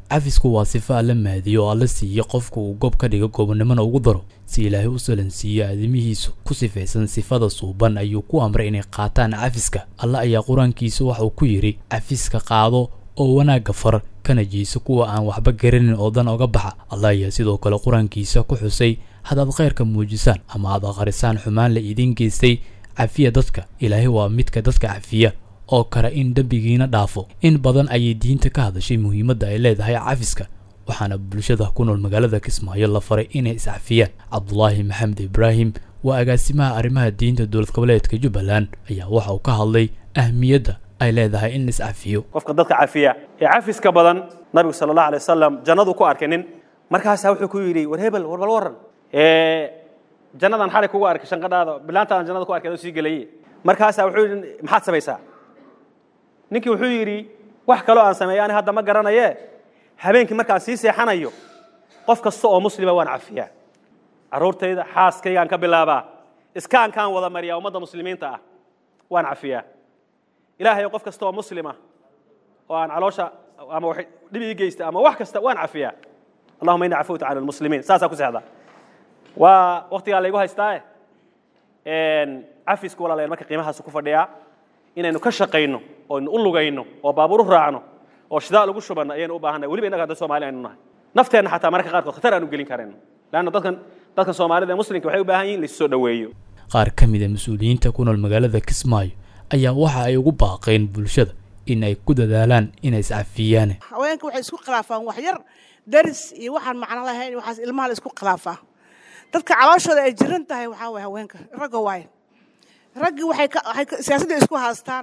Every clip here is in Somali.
cafisku waa sifo alla maadiyo oo alla siiye qofka uu gob ka dhigo gobonnimona ugu daro si ilaahay u salansiiyo aadamihiisu ku sifaysan sifada suuban ayuu ku amray inay qaataan cafiska alla ayaa qur-aankiisa waxauu ku yidhi cafiska qaado oo wanaagga far kana jeyso kuwa aan waxba garanin oo dan oga baxa alla ayaa sidoo kale qur-aankiisa ku xusay hadaad khayrka muujisaan ama aad aqrisaan xumaan la idiin geystay cafiya dadka ilaahay waa midka dadka cafiya oo kale in dembigiina dhaafo in badan ayay diinta ka hadashay muhiimadda ay leedahay cafiska waxaana bulshada ku nool magaalada kismaayo la faray inay iscafiyaan cabdulaahi maxamed ibraahim waa agaasimaha arrimaha diinta dowlad goboleedka jubbaland ayaa waxa uu ka hadlay ahmiyadda ay leedahay in la iscafiyo qofka dadka cafiya ee cafiska badan nabigu sala allah alay wasalam jannadu ku arkay nin markaasaa wuxuu ku yidhi war hebel war bal warran jannadan xalay kugu arkay shanqadhaada bilaantadan jannada ku arkay adoo sii gelaye markaasaa wuxuu yidhi maxaad samaysaa ninkii wuxuu yidhi wax kaloo aan sameeya ani hadda ma garanaye habeenkii markaan sii seexanayo qof kasta oo muslima waan cafiyaa carruurtayda xaaskaygaan ka bilaabaa iskaankaan wada mariyaa ummadda muslimiinta ah waan cafiyaa ilaahay qof kasta oo muslima oo aan caloosha ama wax dhib ii geysta ama wax kasta waan cafiyaa allahuma inni cafawta cala almuslimiin saasaa ku seexda waa waktigaa laygu haystaae cafisku walaalayaal marka qiimahaasu ku fadhiyaa inaynu ka shaqayno oo aynu u lugayno oo baabuur u raacno oo shidaa lagu shubanno ayaynu u baahannahay weliba innaga hadda Soomaali aynu nahay nafteenna xataa mararka qaarkood khatar aanu gelin karayno laanna dadkan dadkan Soomaalida ee muslimka waxay u baahan yihiin la soo dhaweeyo qaar ka mid ah mas-uuliyiinta ku nool magaalada Kismaayo ayaa waxa ay ugu baaqeen bulshada in ay ku dadaalaan inay iscafiyaan haweenka waxay isku khilaafaan wax yar daris iyo waxaan macno lahayn waxaas ilmaha la isku khilaafaa dadka calooshooda ay jiran tahay waxaa waay haweenka ragga waaye raggii waxay siyaasadda isku haastaan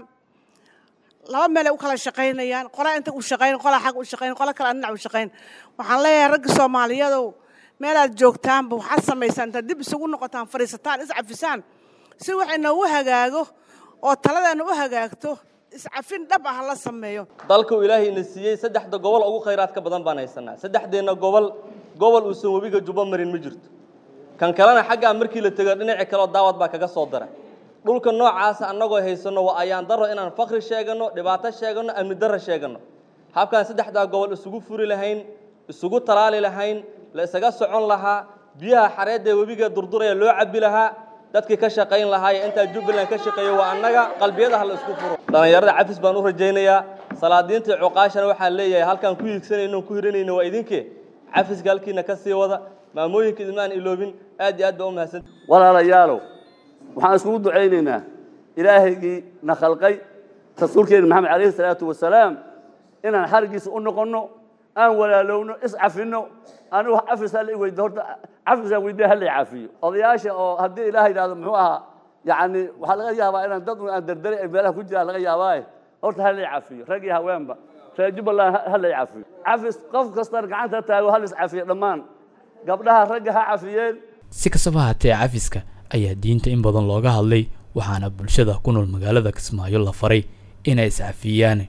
laba meelay u kala shaqaynayaan qolaa inta u shaqayn qolaa xag u shaqayn qola kale dhinac u shaqayn waxaan leeyahay ragga soomaaliyadow meelaad joogtaanba waxaad samaysaan intaad dib isugu noqotaan fadhiisataan iscafisaan si waxay noogu hagaago oo taladeena u hagaagto iscafin dhab ah la sameeyo dalka uu ilaahayna siiyey saddexda gobol ugu khayraadka badan baan haysanaa saddexdeenna gobol gobol uusan webiga juba marin ma jirto kan kalena xaggaa markii la tego dhinaci kaleo daawad baa kaga soo dara dhulka noocaasa annagoo haysanno waa ayaan daro inaan fakri sheeganno dhibaato sheeganno amni darro sheeganno habkaan saddexdaa gobol isugu furi lahayn isugu talaali lahayn la isaga socon lahaa biyaha xareedda ee webiga durduraya loo cabbi lahaa dadkii ka shaqayn lahaayee intaa jubbaland ka shaqeeya waa annaga qalbiyadaha la isku furo dhallinyarada cafis baan u rajaynayaa salaadiintii cuqaashana waxaan leeyahay halkaan ku hiigsanayno ku hiranayno waa idinkee cafiska halkiina ka sii wada maamooyinka idmaan iloobin aad iyo aad baa u mahadsan walaalayaalow waxaan iskugu ducaynaynaa ilaahaygii na khalqay rasuulkeena maxamed calayhi salaatu wasalaam inaan xarigiisa u noqonno aan walaalowno iscafinno anigu cafis hala weydo horta cafisaan weydiya hala cafiyo odayaasha oo haddii ilaah yidhahdo muxuu ahaa yacni waxaa laga yaabaa inaan dad aan derderay ay meelaha ku jiraan laga yaabaaye horta hala cafiyo rag iyo haweenba reer jubbaland hala cafiyo cafis qof kastana gacanta taago hala iscafiyo dhammaan gabdhaha ragga ha cafiyeen si kastaba haatee cafiska ayaa diinta in badan looga hadlay waxaana bulshada ku nool magaalada kismaayo la faray inay iscafiyaan